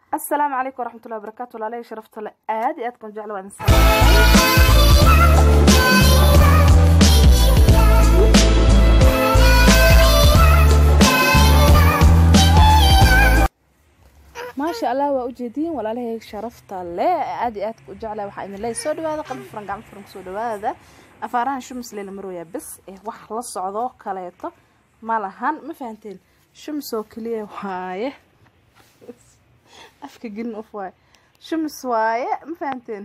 asalaamu calaykum waraxmatullahi wabarakaatu walaalahay sharafta le aad iyo aad kun jecla waan maasha allah waa ujeediin walaalahay sharafta le aad iyo aad u jecla waxaa idin leeyahay soo dhawaada qalbi furan gacmo furan kusoo dhawaada afaarahan shumis leela marooyaa bes ee wax la socdo kaleeto ma lahan ma fahanteen shumis oo keliya waaye afka gelin of waaye shumis waaye ma fahanteen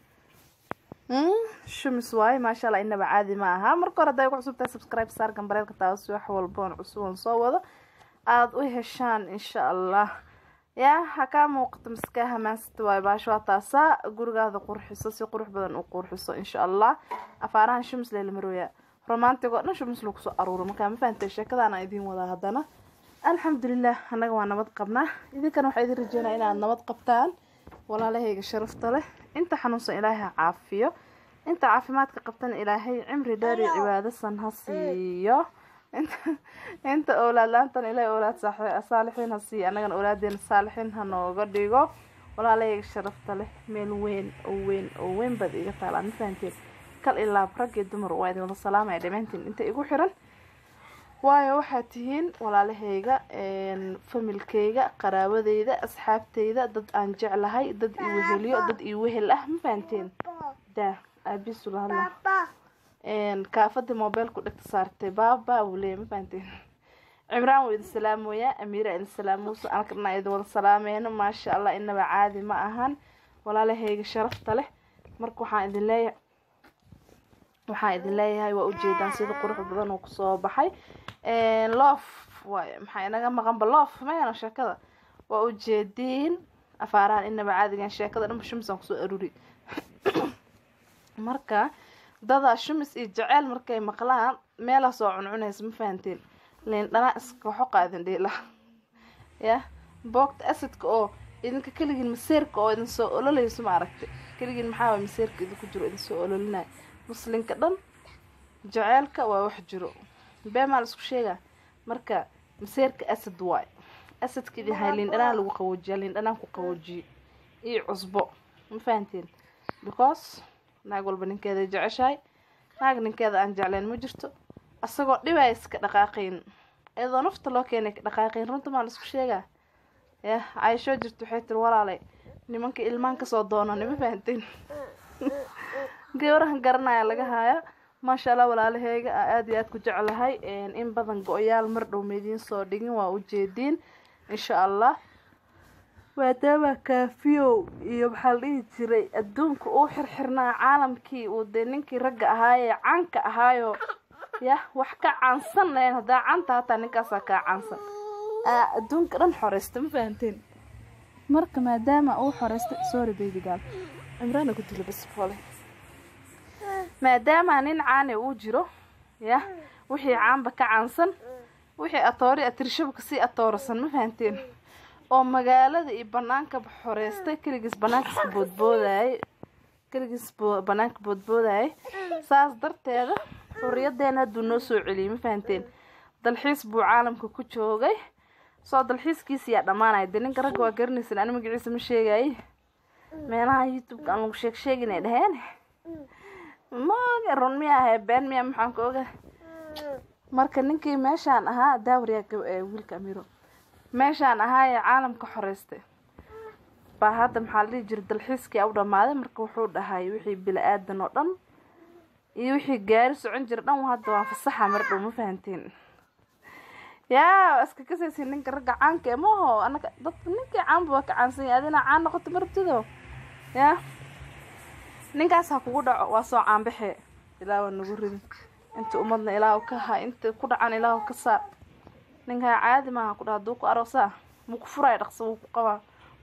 shumis waaye maasha allah inaba caadi ma aha marka hore hadday ku cusubtahay subscribe saar gambareelka taasi wax walboon cusuban soo wado aada u heshaan insha allah yaa ha kaa muuqato maskaa hamaansata waayo baasho waa taasaa gurigaada qurxiso si qurux badan u qurxiso insha allah afaarahan shumis leela marooya romantig oo dhan shumis lagu soo aruuro markaa ma fahantay sheekadaana idiin wadaa haddana alxamdulilah annaga waa nabad qabnaa idinkana waxaa idin rajeynaya inaad nabad qabtaan walaalahayga sharafta leh inta xanuunsan ilaahay ha caafiyo inta caafimaadka qabtana ilaahay cimri dheer iyo cibaado san ha siiyo inta owlaad la-aantana ilaahay owlaad saalixiin ha siiyo annagana owlaadeena saalixiin ha nooga dhigo walaalahayga sharafta leh meel weyn oo weyn oo weyn baad iga taalaan ma fahanteen kal ilaab rag iyo dumar waa idin wada salaamaya dhammaantiin inta igu xiran waayo waxaad tihiin walaalahayga familkayga qaraabadeyda asxaabteyda dad aan jeclahay dad i weheliyo dad i wehel ah ma fahanteen daa aabiisula hadla kaafadii mobeelku dhegta saartay baaba wuu leeya ma fahanteen cimraan wuu idin salaamoyaa amiira idin salaamuusa alkana idin wada salaameyno maasha allah inaba caadi ma ahan walaalahayga sharafta leh marka waxaan idin leeyahay waxaan idin leeyahay waa ujeedaan sida qurux badan uu kusoo baxay loof waay maxaa inaga maqanba loof mayano sheekada waa ujeediin afaarahan inaba caadigan sheekada dhanba shumisaan kusoo aruri marka dadaa shumis iyo jeceyl markay maqlaan meelaa soo cuncunaysa ma fahanteen liin dhanaa iska xoqa idin dhiila ya boogta asidka oo idinka keligiin maseerka oo idin soo ololayso ma aragtay keligiin maxaa waay maseerka idinku jiro idin soo ololinayo muslinka dhan jaceylka waa wax jiro beemaa la isku sheegaa marka maseerka asad waay asadka idin hay liindhanaan lagu qaboojiya liindhanaan ku qaboojiye iyo cusbo ma fahanteen because naag walba ninkeeda jeceshahay naag ninkeeda aan jeclayn ma jirto asagoo dhibaa iska dhaqaaqayn iyadoo nafta loo keenay ka dhaqaaqayn runta maa la isku sheegaa yah cayshoo jirto waxay tiri walaalay nimanka ilmaan kasoo doonani ma fahanteen gawrahan garanaya laga haaya maasha allah walaalaheyga aada iyo aad ku jeclahay in badan go-yaal mar dhow maidiin soo dhigin waa ujeediin insha allah maadaama kaafiyow iyo maxaa la dhihi jiray adduunka uu xirxirnaa caalamkii uu dee ninkii ragga ahaayee caanka ahaayo yah wax ka caansan lahayn haddaa caanta hataa ninkaasaa kaa caansan adduunka dhan xoreysta ma fahanteen marka maadaama uu xoreystay sorry baby gaal cimraana ku dilo bas fole maadaama nin caane uu jiro yah wixii caanba ka caansan wixii atoori atirshaba kasii atoorasan ma fahanteen oo magaalada iyo bannaankaba xoreystay keligiis bannaankas boodboodayay keligiis bannaanka boodboodayay saas darteeda xuriyadeena hadduu noo soo celiyay ma fahanteen dalxiis buu caalamka ku joogay soo dalxiiskiisa yaa dhammaanaya dee ninka ragga waa garanaysan ani magaciisa ma sheegayay meelaha youtube-ka aan lagu sheeg sheegin ay dhaheen maga run miya ahee been miya maxaan ka oga marka ninkii meeshaan ahaa daawariyaa wiilka amiro meeshaan ahaayee caalamka xoreystay baa hadda maxaa la dhihi jira dalxiiskii u dhammaaday marka wuxuu dhahay wixii bila-aadan oo dhan iyo wixii gaari socon jira dhan hadda waan fasaxa mar dhow ma fahanteen yaa iska kasaysi ninka ragga caanka ee maho anaga dadka ninkii caanba waa ka caansan yahay adina caan noqoto marabtido yaa ninkaas ha kugu dhaco waa soo caanbaxee ilaa waa nagu ridin inta ummadna ilaahu ka ha inta ku dhacan ilaahu ka saar ninkaa caadi maaha ku dhaha haduu ku aroosaa muu ku furaya dhaqso wuu ku qabaa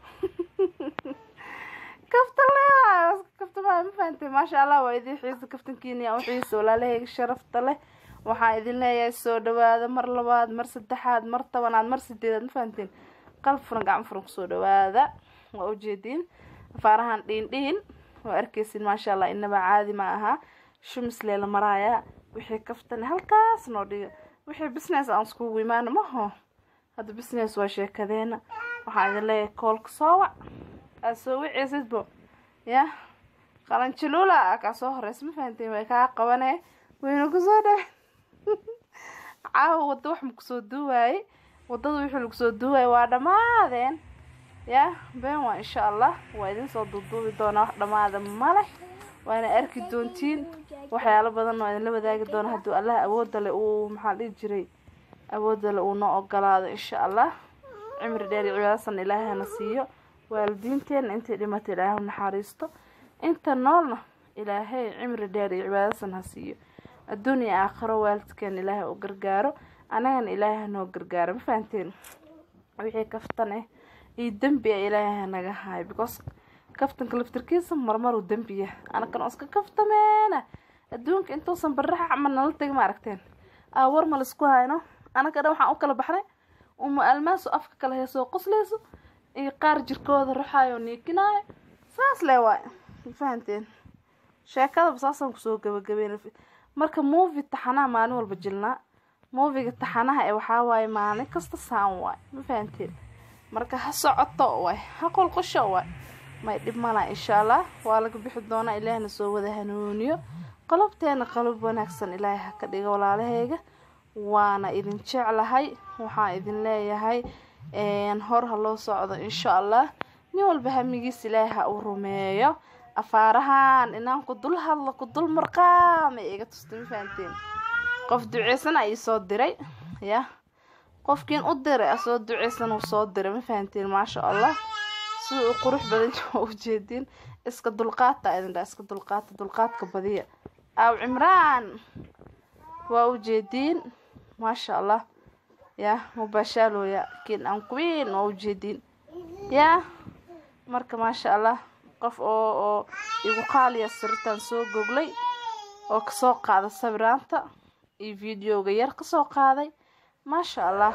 kaftan leewaay kaftamaya ma fahantay maasha allah waa idin xiisa kaftankiiniya u xiisa walaalahayga sharafta leh waxaan idin leeyahay soo dhawaada mar labaad mar saddexaad mar tobanaad mar sideedaad ma fahanteen qalb furan gacmo furan kusoo dhawaada waa ujeediin afaarahan dhiin dhiin waa arkeysin maasha allah inaba caadi ma aha shumis leela maraaya wixii kaftan halkaas noo dhiga wixii business aan iskugu imaano maho hadda business waa sheekadeena waxaa idin leeyahay koolka soo wac aad soo wiceysidbo ya qalanjuluula a kaa soo horeysa ma fahanteen way kaa qabanee wayna kusoo dhawe caawa wadda wax makusoo duuwaayey waddada wixii lagusoo duuwaayey waa dhammaadeen ya been waa insha allah waa idin soo duuduubi doonaa wax dhammaada male waana arki doontiin waxyaalo badan oo idinla wadaagi doona hadduu allah awoodda le uu maxaa dhihi jiray awoodda le uu noo ogolaado insha allah cimri dheer iyo cibaadasan ilaahay hana siiyo waalidiinteena intay dhimata ilaahay u naxariisto inta noolna ilaahay cimri dheer iyo cibaadasan ha siiyo adduun iyo aakhiro waalidkeena ilaahay u gargaaro anagana ilaahay hanoo gargaaro ma fahanteen wixii kaftan eh iyo dembi a ilaahay hanaga hayo because kaftanka laftirkiisa marmaruu dembiya anakan oo iska kaftameena adduunka intuusan baraxa camal nala tegi ma aragteen aa war ma laisku hayno anaka dhan waxaan u kala baxnay uma almaasu afka kala heesoo qosleyso iyo qaar jirkooda ruxaayo niikinaayo saas le waay ma fahanteen sheekadaba saasaan kusoo gabagabeyn marka movie taxanaha maalin walba jilnaa moviga taxanaha ee waxaa waaye maalin kasta saan waay ma fahanteen marka ha socoto waay ha qolqosho waay may dhib malaa insha allah waa laga bixi doonaa ilaahna soo wada hanuuniyo qalabteena qalab wanaagsan ilaahay ha ka dhiga walaalahayga waana idin jeclahay waxaan idin leeyahay hor ha loo socdo insha allah nin walba hamigiis ilaahay ha uu rumeeyo afaarahan inaan ku dul hadlo ku dul marqaamay iga tusta ma fahanteen qof duceysana ii soo diray ya qofkiin u diray asoo duceysan uu soo diray ma fahanteen maasha allah sida uu qurux badan waa ujeediin iska dulqaata idin dha iska dulqaata dulqaadka badiya aaw cimraan waa ujeediin maasha allah ya mubashaalooya kin an queen waa ujeediin ya marka maasha allah qof oo oo igu qaaliya sirtaan soo goglay oo kasoo qaada sawiraanta iyo videoga yar kasoo qaaday maasha allah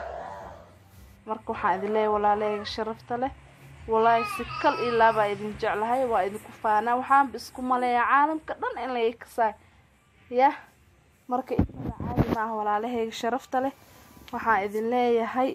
marka waxaan idin leeyahay walaaleyga sharafta leh walaahi si kal ilaa baa idin jeclahay waa idinku faanaa waxaanba isku maleeya caalamka dhan in laga kasaay yah marka intada caadi maaha walaalahayga sharafta leh waxaan idin leeyahay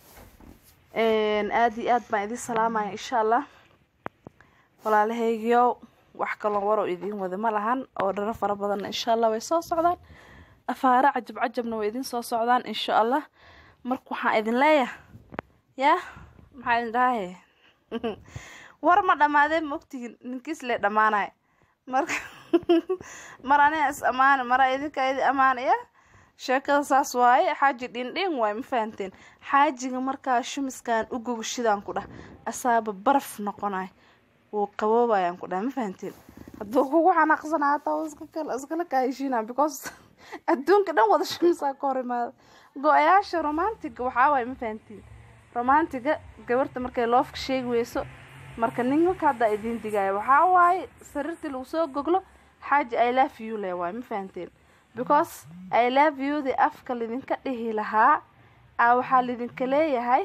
aada iyo aad baan idin salaamaya insha allah walaalahaygiyo wax kaloo waroo idiin wada ma lahan oo dharo fara badanna insha allah way soo socdaan afaare cajab cajabna way idin soo socdaan insha allah marka waxaan idin leeyahay yah maxaa idin dhahaye war ma dhammaadeen ma ogtihiin ninkiis lee dhammaanaya marka mar aniga is ammaana mara idinka idi ammaanaya sheekada saas waaye xaaji dhindhin waaye ma fahanteen xaajiga markaa shumiskan u gogashidaan ku dhah asaaba baraf noqonay wuu qaboobayaan ku dhah ma fahanteen hadduu kugu xanaaqsanaa hataa iskakala iskala kaaheshiina because adduunka dhan wada shumisaa ka hor imaada go-ayaasha romantiga waxaa waaye ma fahantiin romantiga gabarta markay loofka sheegi weyso marka ninka haddaa idiin digaayo waxaa waaye sariirtii lagu soo goglo xaaji i love you le waaye ma fahanteen because i love you di afka lidinka dhihi lahaa a waxaa lidinka leeyahay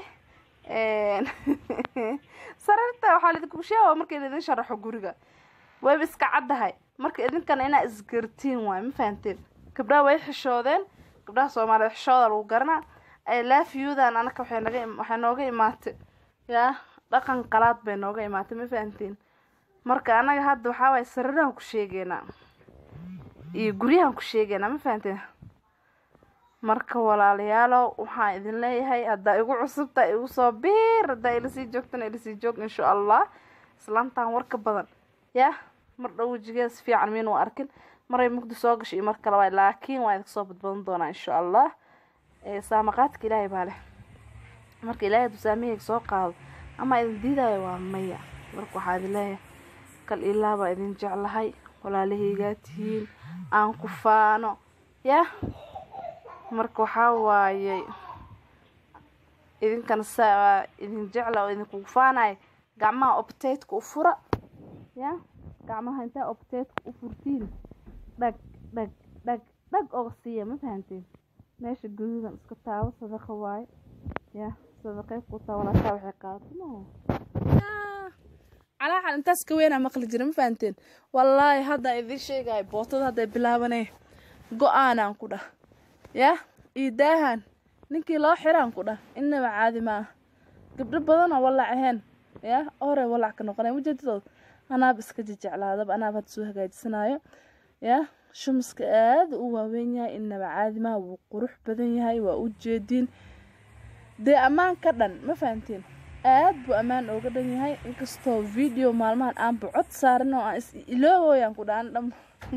sariirta waxaa lidinku sheega markii laidin sharaxo guriga wayba iska caddahay marka idinkana inaa isgartiin waaye ma fahanteen gabdhaha way xishoodeen gabdhaha soomaaliyeed xishooda lagu garanaa i love you-dan anaka waxay naga waxay nooga imaatay yaa dhaqan qalaad bay nooga imaatay ma fahantiin marka anaga hadda waxaa waaye sariirahan ku sheegeynaa iyo guryahan ku sheegeynaa ma fahanteen marka walaalayaalow waxaan idin leeyahay haddaa igu cusubta igu soo biir haddaa ilasii joogtana ilasii joog insha allah islaantan warka badan yah mar dhow wejigeeda si fiican miinu arkin maray mugdi soo gashay iyo mar kale waay laakiin waa idinka soo badbadan doonaa insha allah saamaqaadka ilaahay baa leh marka ilaahay dusaamihayga soo qaado ama idin diidaayo waa maya marka waxaa idin leeyahay kal ilaa baa idin jeclahay walaalahaygaa tihiin aan ku faano yah marka waxaa waayey idinkana saa idin jecla oo idinkugu faanaya gacmaha optaydka u fura ya gacmaha intaa optaydka u furtiin dhag dhag dhag dhag oga siiya ma fahanteen meesha guduudan iska taabo sadaqa waaye ya sadaqay ku taa walaataa waxay qaadato maaha calaaxal intaas ka weynaa maqli jira ma fahanteen wallaahi hadda idiin sheegayo bootada hadday bilaabanee go-aanaan ku dhah yah iyo daahan ninkii loo xiraan ku dhah innaba caadi ma ah gabdho badanoo walac ahayn ya hore walac ka noqonay mujeedidood anaaba iska jejeclaadaba anaaba hadda soo hagaajisanayo ya shumiska aada u waaweyn yahay inaba caadimaha wuu qurux badan yahay waa u jeediin dee ammaan ka dhan ma fahanteen aad buu ammaan ooga dhan yahay inkastoo video maalmahan aanba cod saarin oo aan is iloowoyaan ku dhaan dham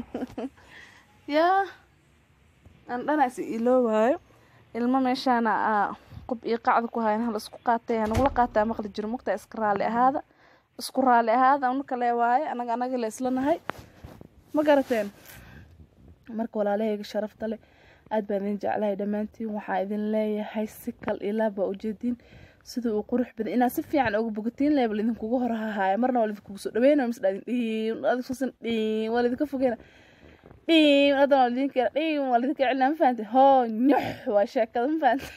yaa aan dhana is iloowaayo ilmo meeshaana aa qub iyo qacda ku hayan hal isku qaatay nagula qaataa maqli jiro mugtaa iska raali ahaada isku raali ahaada anu kale waaye anaga anaga la isla nahay ma garateen marka walaalahayga sharafta leh aad baan idin jeclahay dhammaantiin waxaa idin leeyahay si kal ilaa baa ujeediin sida uu qurux badan inaad si fiican uga bogatiin leebal idinkugu hor hahaaya marna waa lidinkugu soo dhaweynayo mis dhaadin dhiin adikusan dhiin waa lidinka fogeyna dhiin hadan waa lidinka dhiin waa lidinka celinaa ma fahante hoo nyox waa sheekada ma fahante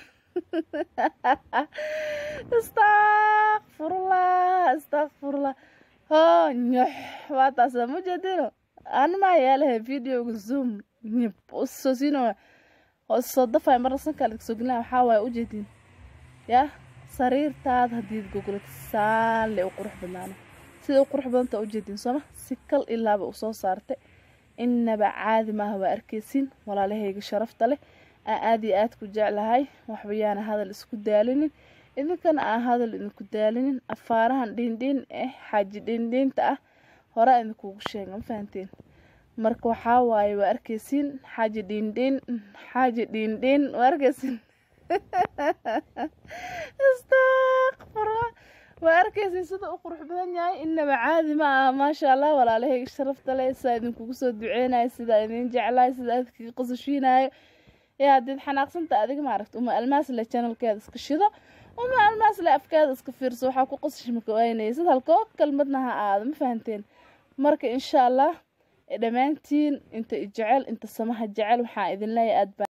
istakfurullah istakfurullah hoo nyox waa taasa ma jeedino animaa yaalahay videoga zoom nyib usoo siino soo dafay marna sankaa lidinka soo gelina waxaa waaye ujeediin yah sariirtaada haddiid gogolata saanle u qurux badnaana sida u qurux badanta ujeediin sooma si kal ilaaba u soo saartay inaba caadi maaha waa arkeysin walaalahayga sharafta leh aan aada iyo aad ku jeclahay waxbayaana hadal isku daalinin idinkana aan hadal idinku daalinin afaarahan dhiindhiin eh xaaji dhiindhiinta ah horaa idinkugu sheega ma fahanteen marka waxaa waaye waa arkeysin xaaji dhiindhiin xaaji dhiindhiin waa arkeysin istakfurla waa arkeysin sida u qurux badan yahay inaba caadi ma aha maasha allah walaalahayga sharafta leh sidaa idinkugu soo duceynayo sidaa idin jeclayo sidaa idinkaga qosashiinayo yaa haddiid xanaaqsanta adiga maaragta uma almaasle channelkeeda iska shido uma almaasle afkeeda iska fiirso waxaa ku qosashi maka waynaya sid halkoo kalmadna ha aado ma fahanteen marka insha allah dhammaantiin inta i jecel inta samaha jecel waxaa idin leeyahay aad baa